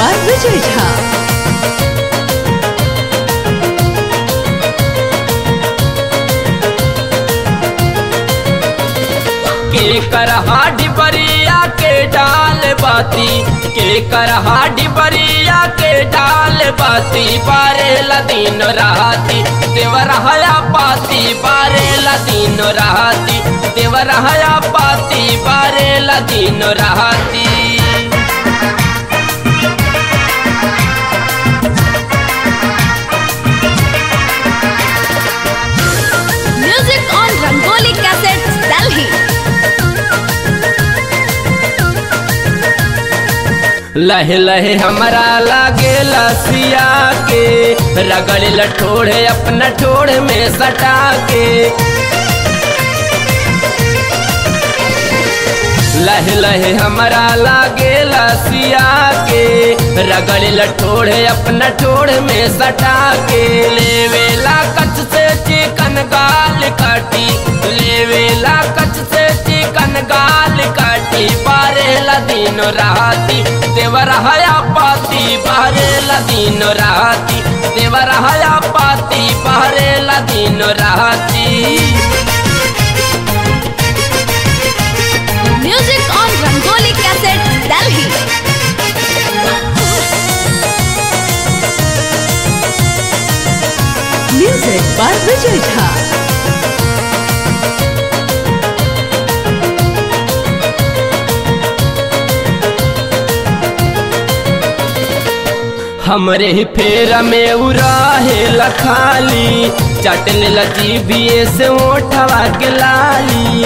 by Vijay Jha. के कर हाडी बरिया के डाल बाती के कर हाडी बरिया के डाल बाती बारे दिन राती देवर हया पाती बारे दिन राती देवर हया पाती बारे दिन राती Music on Rangoli Cassettes, Delhi. लहे लहे हमारा लागे लसिया के रगड़ लठोड़े अपना ठोड़ में सटा के लहे लहे हमारा लागे लसिया के रगड़ लठोड़े अपना ठोड़ में सटा के लेवेला कच से चिकन गाल काटी लेवेला कच से चिकन गाल काटी बारेला दिन राती देवर हया पाती बारेला दिन राती देवर हया पाती बारेला दिन राती Music on Rangoli Cassettes, Delhi. Music by Vijay Jha. हमरे ही फेरा में उराहे लखाली चटन लची बिये से ओठवा के लाली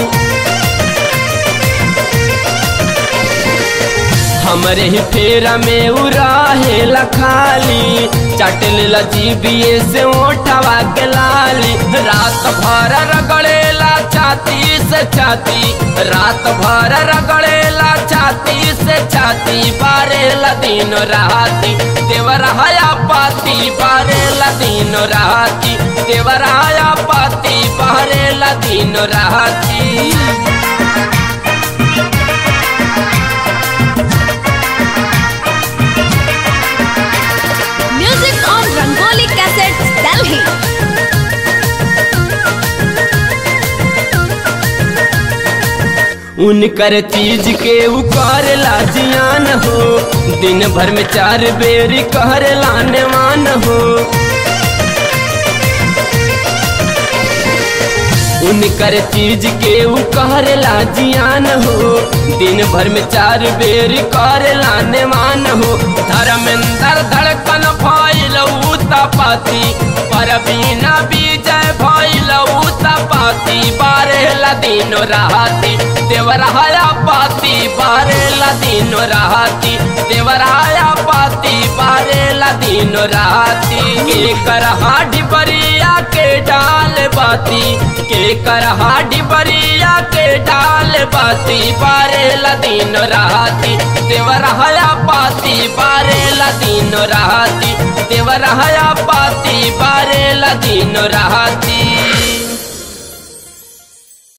हमरे ही फेरा में उराहे लखाली चटन लची बिये से ओठवा के लाली रात भर रगड़ेला छाती से छाती रात भर रगड़ेला छाती से छाती बारेला दिन राती देवर हया पाती बारेला दिन राती देवर हया पाती बारेला दिन राती Music on Rangoli Cassettes, Delhi. उनकर चीज के उकार जियान हो दिन भर में चार बेरी कहर लाने मान हो उनकर चीज के उकार जियान हो दिन भर में चार बेरी कर लाने मान हो धर्मेंद्र धड़कन भइल उता पाती पर बिना विजय भइल उता पाती बारेला दिन राती देवर हया पाती बारेला दिन राती देवर हया पाती बारेला दिन राती के कर हाडी बरिया के डाल बाती के कर हाडी बरिया के डाल बाती बारेला दिन राती देवर हया पाती बारेला दिन राती देवर हया पाती बारेला दिन राती